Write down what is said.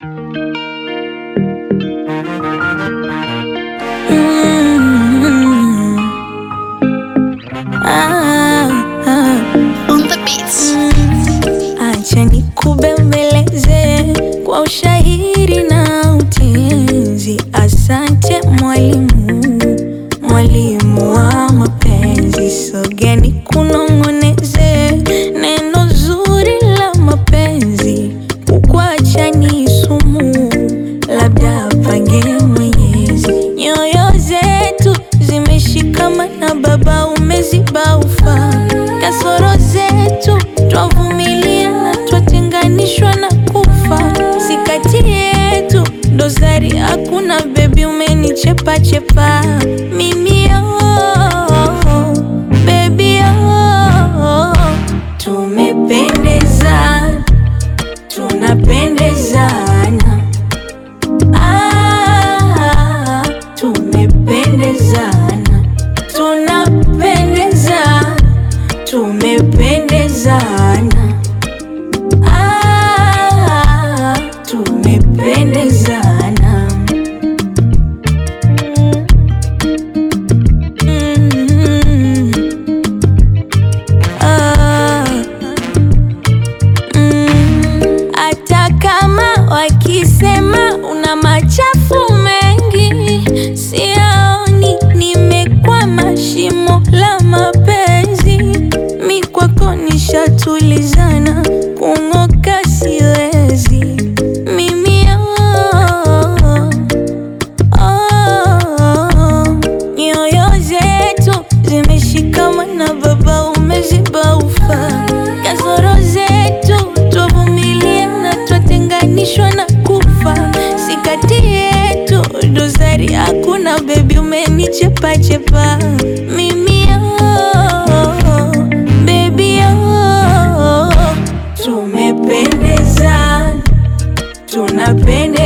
Mm. Ah, ah. On the beats. Acha nikubembeleze kwa ushairi na utenzi. Asante mwalimu, mwalimu wa mapenzi. Sogea nikunong'oneze neno zuri la mapenzi. Kukuacha ni sumu, labda apange Mwenyezi. Nyoyo zetu zimeshikamana, Baba umeziba ufa. Kasoro zetu twavumilia na twatenganishwa na kufa. Si kati yetu dosari hakuna, bebi umenichepa chepa mimi oh, baby oh, tumependezana tunapendezana ah, tumependezana tunapendezana tumependezana ah, tumependezana Mm. Ah. Mm, hata kama wakisema una machafu mengi, siaoni nimekwama shimo la mapenzi. Mi kwako nishatulizana, kung'oka siwezi mimi oh, oh, nyoyo zetu zimeshikamana, Baba umeziba ufa. Kasoro zetu twavumilia na twatenganishwa na kufa. Si kati yetu dosari hakuna, bebi umenichepa chepa mimi oh, baby oh, tumependezana tunapendezana